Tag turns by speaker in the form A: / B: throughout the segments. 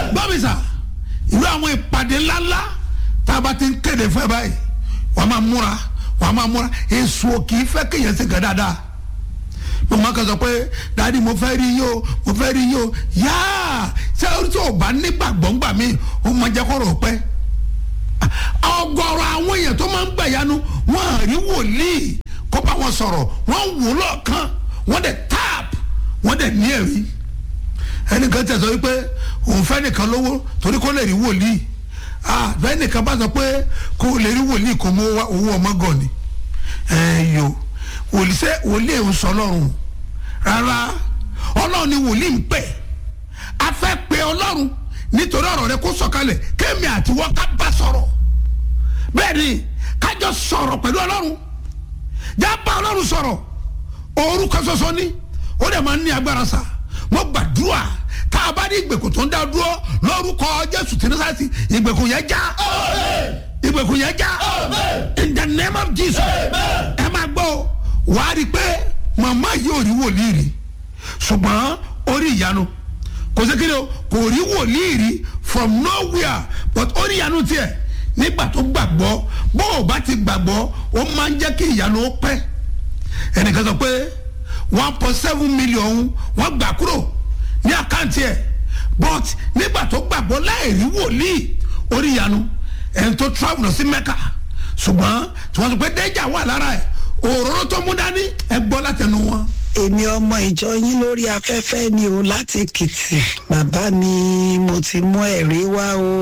A: bábísà irú àwọn ìpàdé ńláńlá tá a bá ti ń kéde fún ẹ báyìí wàá máa múra wàá máa múra èso kì í fẹ́ kéèyàn ṣe gàn dáadáa mọ̀mọ́ kan sọ pé dáàdi mo fẹ́ rí yín o mo fẹ́ rí yín o yáà ṣé orí tí o bá nígbàgbọ́ ńgbà mí o máa jẹ́ kọ́rọ̀ pẹ́ ọgọ́rọ̀ àwọn èèyàn tó máa ń gbàyanu wọn à rí wòlíì kó bá wọn sọ̀rọ̀ wọ́n wò lọ́ọ̀kan wọ́n dẹ̀ tap wọ́n dẹ̀ ní ẹ̀rí ẹnìkan tẹ̀ sọ wípé òun fẹ́ nìkan lówó torí kó lè rí wòlíì ah bẹ́ẹ̀ nìkan bá sọ pé kó lè rí wòlíì kó mú owó ọmọ gàn ni ẹ yo wòlíì sẹ́ wòlíì ń sọ lọ́rùn rárá ọlọ́run ni wòlíì ń pè a fẹ́ pe ọlọ́run nítorí ọ̀rọ̀ rẹ kó sọ̀kalẹ̀ kémi àti wọ́n ká bá sọ̀rọ̀ bẹ́ẹ̀ ni kájọ sọ̀rọ̀ pẹ̀lú ọlọ́run já bá ọlọ́run sọ̀rọ̀ orúkọ ṣoṣo ni ó dẹ̀ máa ń ní agbára sa mo gbàdúrà tá a bá ní ìgbèkùn tó ń dá dúró lórúkọ jésù tìǹbù ìgbèkùn yẹn já ìgbèkùn yẹn já in the name of jesus ẹ máa gbọ́ wàá rí i pé màmá yìí ò rí wòlíì rí ṣùgbọ́n ó rí ìyanu kò sí kíni o kò rí wòlíì rí from nowhere but ó rí ìyanu tiẹ̀ nígbà tó gbàgbọ́ bó o bá ti gbàgbọ́ ó máa ń jẹ́ kí ìyanu ó pẹ́ ẹnìkan sọ pé one point seven million wọ́n gbà kúrò ní àkáǹtì ẹ̀ but nígbà tó gbàgbọ́ láì rí wòlíì ó rí ìyanu ẹni tó travel lọ sí mẹ́kà ṣùgbọ́n tí wọ́n sọ pé dẹ́jà wà lára ẹ̀ òróró tó mú dání ẹ gbọ́ látẹnu wọn
B: èmi ọmọ ìjọ yín lórí afẹ́fẹ́ ni o láti èkìtì bàbá mi mo ti mú ẹ̀rí wá o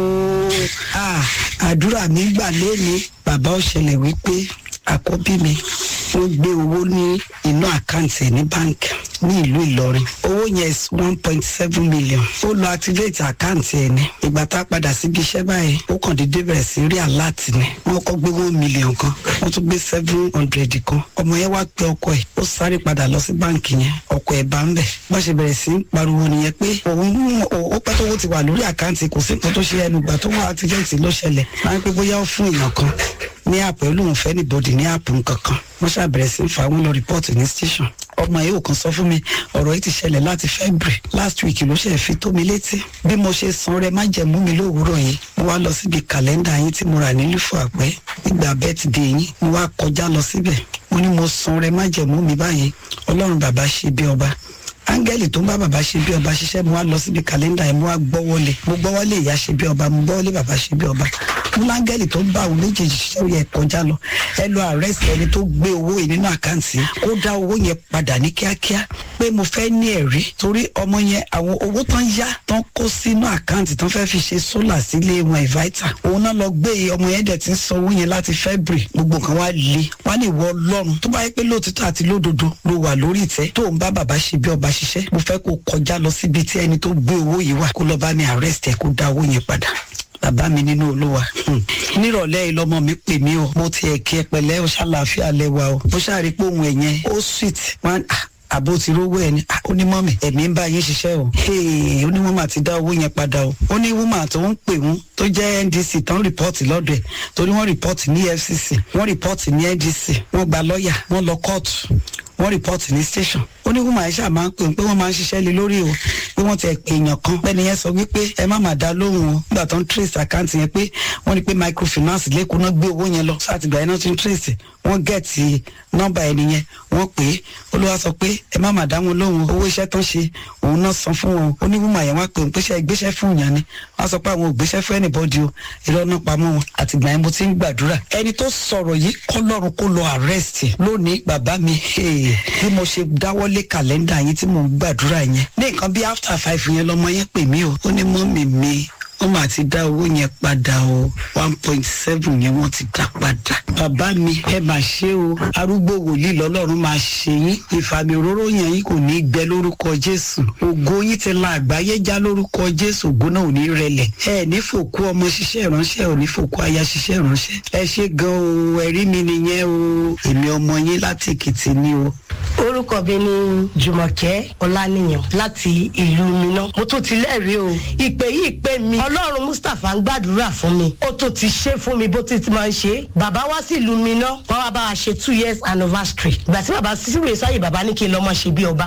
B: Ah, àdúrà mi gbà lónìí bàbá ó ṣẹlẹ̀ wípé àkọ́bí mi ó gbé owó ní inú àkáǹtì ẹ̀ ní báńkì ní ìlú ìlọrin owó yẹn is one point seven million ó lọ activate àkáǹtì ẹ̀ ní ìgbà tá a padà síbi iṣẹ́ báyìí ó kàn déédéé bẹ̀rẹ̀ sí rí àláàtì ni wọ́n kọ́ gbé one million kan wọ́n tún gbé seven hundred kan ọmọ yẹn wá pé ọkọ ẹ̀ ó sáré padà lọ sí báǹkì yẹn ọkọ ẹ̀ bá ń bẹ̀ bá ṣe bẹ̀rẹ̀ sí í pariwo nìyẹn pé òun ó pẹ́ tó owó ti wà lórí àkáǹtì kò sí nǹkan tó ṣe ẹnu gbà tó wà activate ló ṣẹlẹ̀ máa ń pẹ́ bóyá ó fún èèyàn kan ní àpò olóhùn fẹ́ níbodì ní àpò nkankan wọ́n ṣàbẹ̀rẹ̀ sí í fa wọn lọ rìpọ́ọ̀tì ní station ọmọ yìí ò kàn sọ fún mi ọ̀rọ̀ yìí ti ṣẹlẹ̀ láti february last week ló ṣe fi tó mi létí bí mo ṣe san rẹ má jẹ̀mú mi lówùúrọ̀ yìí mo wá lọ síbi kàlẹ́ndà yín tí mo rà ní lùfọ̀ àpẹ́ nígbà birthday yín mo wá kọjá lọ síbẹ̀ mo ní mo san rẹ má jẹ̀mú mi báyìí ọlọ́run bàbá ṣe bí ọba áńgẹ́lì tó ń bá bàbá ṣe bí ọba ṣiṣẹ́ mo wá lọ síbi kàlẹ́ndà yẹn mo wá gbọ́wọ́lé mo gbọ́wọ́lé ìyá ṣe bí ọba mo gbọ́wọ́lé bàbá ṣe bí ọba mo láńgẹ́lì tó ń bá àwọn méjèèjì ṣiṣẹ́ ó yẹ kọjá lọ ẹ lọ àrẹ́sì ẹni tó gbé owó yìí nínú àkáǹtì kó dá owó yẹn padà ní kíákíá pé mo fẹ́ ní ẹ̀rí torí ọmọ yẹn àwọn owó tán yá tán kó sínú àkáǹtì tán fẹ́ fi ṣe sólà sílé wọn ìváítà òun náà lọ gbé ọmọ yẹn dẹ̀ ti ń san owó yẹn láti february gbogbo nǹkan wá le wá ní ìwọ ọlọ́run tó bá yẹ pé lóòtítọ́ àti lódodo ló wà lórí ìtẹ́ tó ń bá bàbá ṣe bí ọba ṣiṣẹ́ mo fẹ́ kó kọjá lọ síbi tí ẹni tó gbé owó yìí wà kó lọ bá mi arrest ẹ kó dá owó yẹn padà bàbá mi nínú olúwa nírọ̀lẹ́ yìí lọ́mọ mi pè mí o mo ti ẹ̀kí ẹ pẹ̀lẹ́ o ṣàlàáfíà lẹ́wà o mo ṣàrí pé òun ẹ̀yẹn ó sweet wọn àbó ti rówó ẹni ó ní mọ́mì ẹ̀mí ń bá yín ṣiṣẹ́ o ó ní wọ́n máa ti dá owó yẹn padà o ó ní woman tó ń pè wọ́n tó jẹ́ ndc tó ń rìpọ́ọ̀tì lọ́dọ̀ ẹ̀ torí wọ́n rìpọ́ọ̀tì ní fcc wọ́n rìpọ́ọ̀tì ní ndc wọ́n gba lọ́ọ̀yà wọ́n lọ kóòtù wọ́n rìpọ́ọ̀tì ní station ó ní woman ṣáà máa ń pè pé wọ́n máa ń ṣiṣẹ́ lé lórí o pé wọ́n ti ẹ̀ pè èèyàn kan bẹ́ẹ̀ ni yẹn sọ wípé ẹ má má dá lóhùn o nígbà tó ń trace àkáǹtì yẹn pé wọ́n ní pé microfinance lẹ́kọ̀ọ́ náà gbé owó yẹn lọ sátìgbà yẹn náà ti ń trace wọ́n gẹ̀ẹ́tì nọ́mbà ẹni yẹn wọ́n pè é olúwa sọ pé ẹ má má dá wọn lóhùn owó iṣẹ́ tó ń ṣe òun náà san fún wọn ó ní woman yẹn wá pè ń pèsè ìgbésẹ̀ fún ìyàn ni wọ́n sọ pé àwọn ò gbéṣẹ́ fún anybody o irọ́ náà pamọ́ wọn àtìgbà yẹn mo ti ń gbàdúrà ẹni tó sọ̀rọ̀ yìí kọ́lọ́run kó lọ arrest lónìí bàbá mi bí mo ṣe dáwọ́lé kàlẹ́ndà yín tí mò ń gbàdúrà yẹn ní nǹkan bí after five yẹn lọmọ yẹn pè mí o ó ní mọ́mì mi wọ́n máa ti dá owó yẹn padà o one point seven yẹn wọ́n ti dá padà. bàbá mi ẹ máa ṣe o arúgbó wòlíì lọ́lọ́run máa ṣe yín ìfàmì òróró yẹn yín kò ní í gbẹ lórúkọ jésù ògo yín ti la àgbáyé já lórúkọ jésù ògo náà ò ní rẹlẹ̀ ẹ ní fòkú ọmọ ṣiṣẹ́ ìránṣẹ́ ò ní fòkú aya ṣiṣẹ́ ìránṣẹ́ ẹ ṣe gan o ẹ̀rí mi nìyẹn o èmi ọmọ yín láti èkìtì ni o
C: orúkọ mi ni jùmọ̀kẹ́ ọláníyàn láti ìlú miná mo tún ti lẹ́rìí o ìpè yìí pè mí ọlọ́run mustapha ń gbàdúrà fún mi ó tún ti ṣe fún mi bó ti ti máa ń ṣe bàbá wá sí ìlú miná wọn wá bá wa ṣe two years anniversary ìgbà tí bàbá sísúrè sáyè bàbá ní kí n lọ́mọ ṣe bí ọba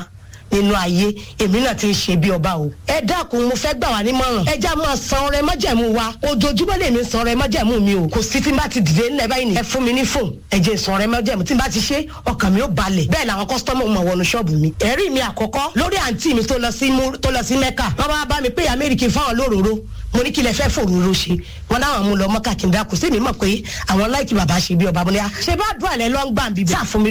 C: nínú ayé èmi náà ti ń ṣe bí ọba o. ẹ dákun mo fẹ́ gbà wá nímọ̀ràn ẹ já máa san ọrẹ májẹ̀mú wa ojoojúmọ́ lèmi san ọrẹ májẹ̀mú mi o kò sí tí n bá ti dìde ńlẹ̀ báyìí ni ẹ fún mi ní fóònù ẹ jẹ́ san ọrẹ májẹ̀mú tí n bá ti ṣe ọkàn mi ó balẹ̀ bẹ́ẹ̀ làwọn kọ́sítọ́mù mọ̀ wọnú ṣọ́ọ̀bù mi. ẹ̀rí mi àkọ́kọ́ lórí àǹtí mi tó lọ sí tó lọ sí mẹ́kà wọ́n bá bá mi pé amẹ́ríkì fáwọn lóróró mo ní kí lẹ fẹ́ fòróró ṣe wọn láwọn mú lọ mọ́kà kí n dákú sí mi mọ̀ pé àwọn láìkí bàbá ṣe bí ọba mo ní à ṣe bá dùn àlẹ́ lọ́ngbà bíbẹ̀ sáà fún mi